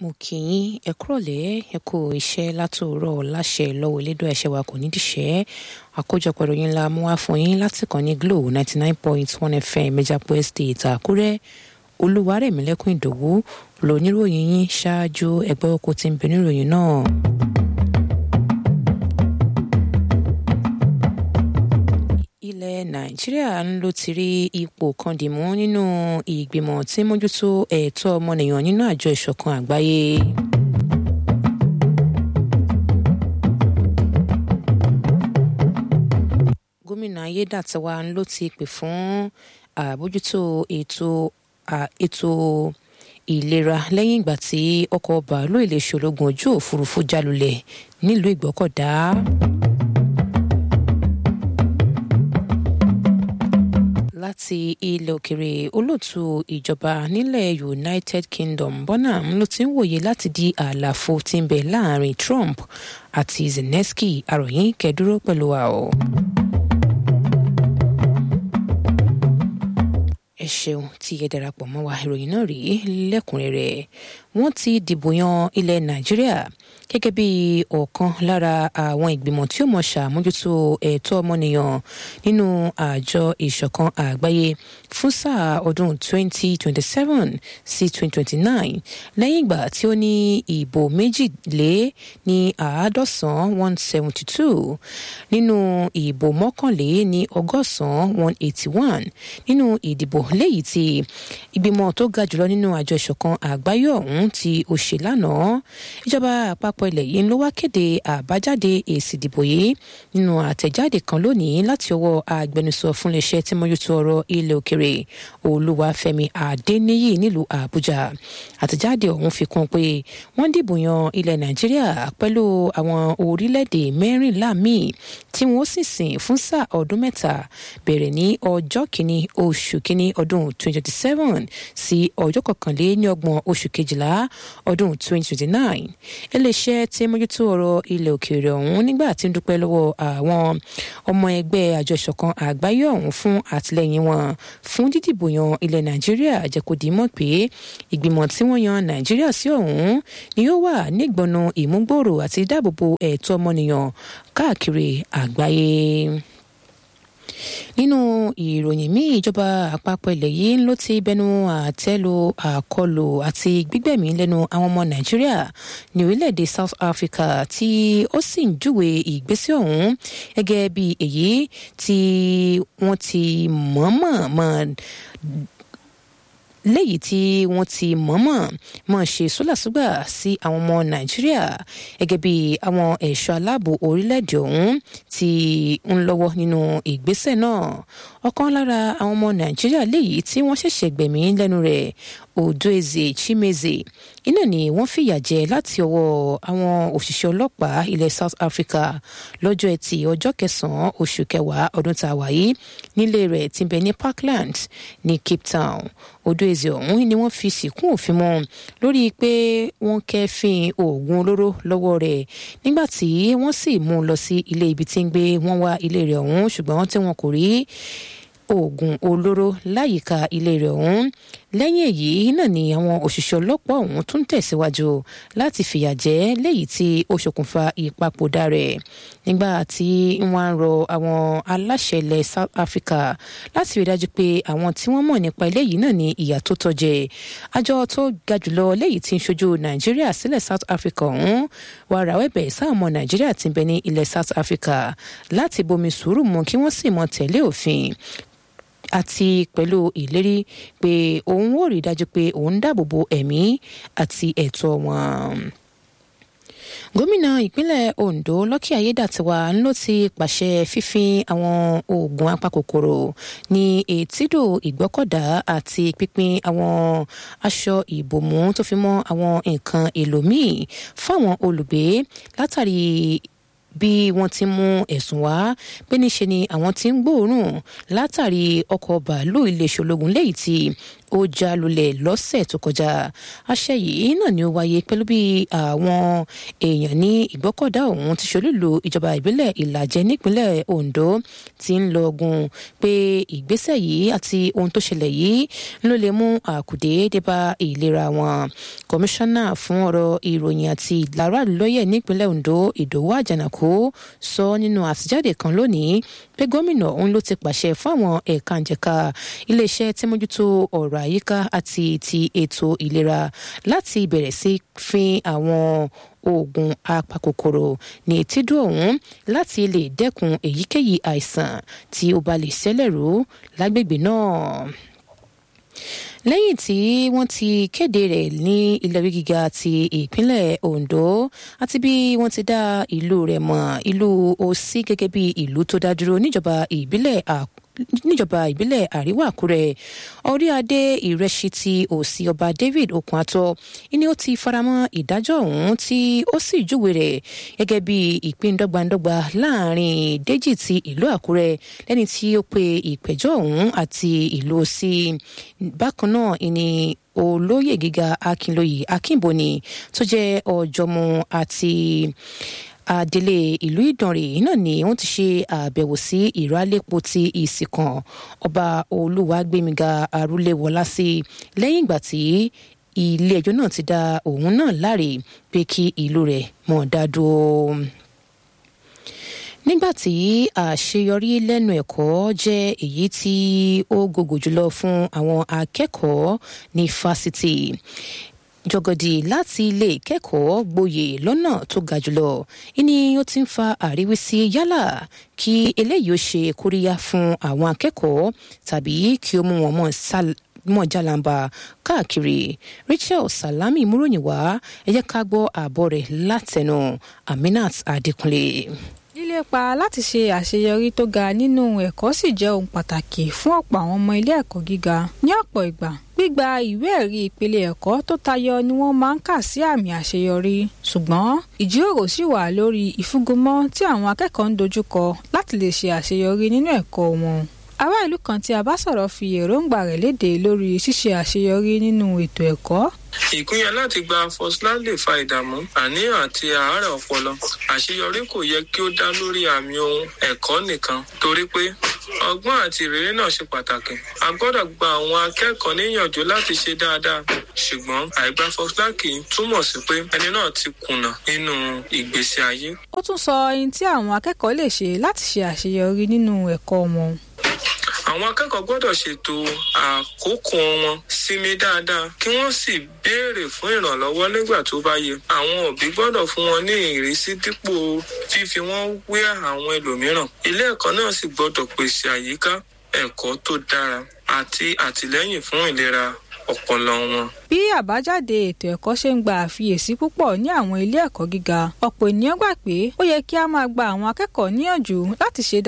mo kì í ẹ kúrọ̀lẹ́ ẹ kú iṣẹ́ látòórọ̀ láṣẹ lọ́wọ́ elédùn ẹ̀ṣẹ̀ wa kò ní díṣẹ́ àkójọpọ̀ ìròyìn ńlá mú wá fún yín láti kàn ní glo ninety nine point one fm mejapo estate àkúrẹ́ olúwarẹ̀mílẹ́kùn ìdòwú lóníròyìn yín ṣáájú ẹgbẹ́ oko tí ń bẹ níròyìn náà. ilẹ̀ nàìjíríà ń ló ti rí ipò kan dìmú nínú ìgbìmọ̀ tí mójútó ẹ̀tọ́ ọmọnìyàn nínú àjọ ìṣọ̀kan àgbáyé. gómìnà ayédàtiwa ló ti pè fún àbójútó ètò ètò ìlera lẹ́yìn ìgbà tí ọkọ̀ bàálù iléeṣẹ́ ológun ojú òfurufú jálulẹ̀ nílùú ìgbọ́kọ̀dá. láti ilẹ̀ òkèrè olóòtú ìjọba nílẹ̀ united kingdom bonham ló ti ń wòye láti di àlàfo tí ń bẹ láàrin trump àti zelensky àròyìn kẹdúró pẹ̀lú wa o. ẹ ṣeun tí ẹ darapọ̀ mọ́ wa ìròyìn náà rí lẹ́kùnrẹ́rẹ́ wọ́n ti dìbò yan ilẹ̀ nàìjíríà gẹ́gẹ́ bí ọ̀kan lára àwọn ìgbìmọ̀ tí ó mọ̀ ṣàmójútó ẹ̀tọ́ ọmọnìyàn nínú àjọ ìṣọ̀kan àgbáyé fún sáà ọdún 2027 sí 2029 lẹ́yìn ìgbà tí ó ní ìbò méjìlé ní àádọ́sán 172 nínú ìbò mọ́kànlé ní ọgọ́sàn 181 nínú ìdìbò léyìí tí ìgbìmọ̀ tó ga jùlọ nínú àjọ ìṣọ̀kan àgbáyé ọ̀hún tí ó ṣe lánàá ìjọba àpapọ̀ ilẹ̀ yìí ló wá kéde àbájáde èsì ìdìbò yìí nínú àtẹ̀jáde kan lónìí láti ọwọ́ agbẹnusọ fún iléeṣẹ́ tí mójútó ọ̀rọ̀ ilẹ̀ òkèrè olúwàfẹ́mi adéníyì nílùú àbújá àtẹ̀jáde ọ̀hún fi kún pé wọ́n dìbò yan ilẹ̀ nàìjíríà pẹ̀lú àwọn orílẹ̀-èdè mẹ́rìnlá míì tí wọ́n sì sìn fún sáà ọdún mẹ́ta bẹ̀rẹ̀ ní ọjọ́ kìíní oṣù kìíní ọdún 2027 sí ọjọ́ kọkànléní ọgbọ̀n oṣù kejìlá ọdún 2029 iléeṣẹ́ tí mójútó ọ̀rọ̀ ilẹ̀ òkèèrè ọ̀hún nígbà tí ń dúpẹ́ lọ́wọ́ àwọn ọmọ ẹgbẹ́ àjọ ìṣọ̀kan àgbáyé ọ̀hún fún àtìlẹ́yìn wọn fún dídìbò yan ilẹ̀ nàìjíríà jẹ́kọ̀dì mọ̀ pé ìgbìmọ̀ tí wọ́n yan nàìjíríà sí ọ̀hún ni yóò wà nígbọ̀nà ìmúgbòòrò àti ìdáàbòbò ẹ̀tọ́ ọmọnìyàn káàkiri àgbáyé nínú ìròyìn míì ìjọba àpapọ̀ ilẹ̀ yìí ló ti bẹnu àtẹ́lu àkọlù àti gbígbẹ̀mí lẹ́nu àwọn ọmọ nàìjíríà ní orílẹ̀-èdè south africa tí ó sì ń júwe ìgbésẹ̀ ọ̀hún gẹ́gẹ́ bí èyí tí wọ́n ti mọ̀ọ́mọ̀ mọ̀ léyìí tí wọ́n ti mọ̀ọ́mọ̀ mọ̀ ṣe sólàsúgbà sí àwọn ọmọ nàìjíríà gẹ́gẹ́ bí àwọn ẹ̀ṣọ́ aláàbò orílẹ̀-èdè ọ̀hún ti ń lọ́wọ́ nínú ìgbésẹ̀ náà ọ̀kan lára àwọn ọmọ nàìjíríà léyìí tí wọ́n ṣẹ̀ṣẹ̀ gbẹ̀mí lẹ́nu rẹ̀ odoeze chimeze iná ni wọ́n fìyà jẹ láti ọwọ́ àwọn òṣìṣẹ́ ọlọ́pàá ilẹ̀ south africa lọ́jọ́ ẹtì ọjọ́ kẹsàn-án oṣù kẹwàá ọdún tá a wà yìí nílé rẹ̀ tí ń bẹ ní parkland ní cape town odoeze ọ̀hún ni wọ́n fi sìnkún òfin mọ́ lórí pé wọ́n kẹ́fín oògùn olóró lọ́wọ́ rẹ̀ nígbà tí wọ́n sì mú un lọ sí ilé ibi tí ń gbé wọ́n wá ilé rẹ̀ ọ̀hún ṣùgbọ́n tí wọn kò rí oògùn olóró láyìíká ilé rẹ̀ ọ̀hún lẹ́yìn èyí náà ni àwọn òṣìṣẹ́ ọlọ́pàá ọ̀hún tún tẹ̀síwájú láti fìyà jẹ léyìí tí ó ṣokùnfà ìpapòdà rẹ̀ nígbà tí wọ́n ń rọ àwọn aláṣẹ ilẹ̀ south africa láti rí dájú pé àwọn tí wọ́n mọ̀ nípa eléyìí náà ní ìyà tó tọ́jẹ àjọ tó ga jùlọ léyìí tí ń ṣojú nàìjíríà sílẹ̀ south africa ọ̀hún wàá rawọ́ ẹ̀bẹ̀ sáwọn ọmọ nàìjíríà tí ń bẹ ní ilẹ̀ south africa láti bomi sùúrù mu kí wọ́n sì mọ tẹ̀lé òfin àti pẹ̀lú ìlérí pé òun ò rí dájú pé òun dáàbò bo ẹ̀mí àti ẹ̀tọ́ wọn gómìnà ìpínlẹ̀ ondo lọ́kì ayédàtiwa ló ti pàṣẹ fífín àwọn oògùn apakòkòrò ní etídò ìgbọ́kọ̀dá àti pínpín àwọn aṣọ ìbòmú tó fi mọ́ àwọn nǹkan èlò míì fáwọn olùgbé látàrí bí wọ́n ti mú ẹ̀sùn wá pé níṣe ni àwọn ti ń gbóòórùn látàrí ọkọ̀ bàálù iléeṣẹ́ ológun léyìí tí ó já lulẹ̀ lọ́sẹ̀ tó kọjá àṣẹ yìí náà ni ó wáyé pẹ̀lú bí àwọn èèyàn ní ìgbọ́kọ̀dá ọ̀hún ti ṣolúlu ìjọba ìbílẹ̀ ìlàjẹ nípínlẹ̀ ondo ti ń lọ ogun pé ìgbésẹ̀ yìí àti ohun tó ṣẹlẹ̀ yìí ló lè mú àkùdé débá ìlera wọn kọmíṣánná fún ọ̀rọ̀ ìròyìn àti ìlara lóye nípínlẹ̀ ondo ìdòwú àjànàkú sọ nínú àtijáde kan lónìí pé gómìnà òun ló ti pàṣẹ fún àwọn ẹ̀ka ìjẹ̀ka iléeṣẹ́ tí mójútó ọ̀rọ̀ àyíká àti ti ètò ìlera láti bẹ̀rẹ̀ sí fi àwọn oògùn apakòkòrò ní etídò ọ̀hún láti lè dẹ́kun èyíkéyìí àìsàn tí ó bá lè ṣẹlẹ̀ rú lágbègbè náà lẹ́yìn tí wọ́n ti kéde rẹ̀ ní ilé-ìwé gíga ti ìpínlẹ̀ ondo àti bí wọ́n ti dá ìlú rẹ̀ mọ̀ ìlú òsì gẹ́gẹ́ bí ìlú tó dá dúró níjọba ìbílẹ̀ níjọba ìbílẹ̀ àríwá àkúrẹ́ orí adé ìrẹsì ti òsì ọba david okunato ni ó ti faramọ́ ìdájọ́ ọ̀hún tí ó sì júwe rẹ̀ gẹ́gẹ́ bí ìpín dọ́gbandọ́gba láàrin déjì ti ìlú àkúrẹ́ lẹ́ni tí ó pe ìpẹ̀jọ́ ọ̀hún àti ìlú òsì bákan náà ni olóyè gíga akínlóye akínbóni tó jẹ́ ọ̀jọ̀mú àti adelé ìlú ìdànrè náà ni wọn ti ṣe àbẹ̀wò sí ìrálẹ́pọ̀ ti ìsìnkàn ọba olúwàgbẹ̀míga arúléwọlá sí lẹ́yìn ìgbà tí ilé ẹjọ́ náà ti dá òun náà láre pé kí ìlú rẹ̀ mọ̀ dá dúró nígbà tí àṣeyọrí lẹ́nu ẹ̀kọ́ jẹ́ èyí tí ó gògò jùlọ fún àwọn akẹ́kọ̀ọ́ ní fásitì jọgọdì láti ilé kẹ́kọ̀ọ́ gboyè lọ́nà tó ga jùlọ ìní ó ti ń fa àríwísí yálà kí eléyìí ó ṣe kóríyá fún àwọn akẹ́kọ̀ọ́ tàbí kí ó mú wọn mọ̀ mọ̀ jálàmbá káàkiri rachel salami múròyìn wá ẹ jẹ́ ká gbọ́ ààbọ̀ rẹ̀ látẹnu aminat adékúnlé lílépa láti ṣe àṣeyọrí tó ga nínú ẹ̀kọ́ sì jẹ́ ohun pàtàkì fún ọ̀pọ̀ àwọn ọmọ ilé ẹ̀kọ́ gíga ní ọ̀pọ̀ ìgbà gbígba ìwé ẹ̀rí ìpele ẹ̀kọ́ tó tayọ ni wọ́n máa ń kà sí àmì àṣeyọrí ṣùgbọ́n ìjíròrò sì wà lórí ìfúngunmọ́ tí àwọn akẹ́kọ̀ọ́ ń dojúkọ láti lè ṣe àṣeyọrí nínú ẹ̀kọ́ wọn ará ìlú kan tí a bá sọ̀rọ̀ fi èròǹgbà rẹ̀ léde lórí ṣíṣe àṣeyọrí nínú ètò ẹ̀kọ́ ìpínyà láti gba foslan lè fa ìdààmú àníyàn àti àárẹ̀ ọpọlọ àṣeyọrí kò yẹ kí ó dá lórí àmì ohun ẹ̀kọ́ nìkan torí pé ọgbọ́n àti ìrírí náà ṣe pàtàkì a gbọ́dọ̀ gba àwọn akẹ́kọ̀ọ́ níyànjú láti ṣe dáadáa ṣùgbọ́n àìgbà foslan kì í túmọ̀ sí pé ẹni náà ti kùnà nínú ìgbésí ayé. ó tún sọ ohun tí àwọn akẹ́kọ̀ọ́ lè ṣe láti ṣe àṣeyọrí nínú ẹ̀kọ́ wọn àwọn akẹ́kọ̀ọ́ gbọ́dọ̀ ṣètò àkókò wọn sinmi dáadáa kí wọ́n sì béèrè fún ìrànlọ́wọ́ nígbà tó bá yẹ. àwọn òbí gbọ́dọ̀ fún wọn ní ìrísí dípò fífi wọ́n wé àwọn ẹlòmíràn. ilé ẹ̀kọ́ náà sì gbọ́dọ̀ pèsè àyíká ẹ̀kọ́ tó dára àti àtìlẹ́yìn fún ìlera ọpọlọ wọn. bí àbájáde ètò ẹ̀kọ́ ṣe ń gba àfiyèsí púpọ̀ ní àwọn ilé ẹ̀kọ́ gíga ọ̀pọ̀ ènìyàn gbà pé ó yẹ kí a máa gba àwọn akẹ́kọ̀ọ́ níyànjú láti ṣe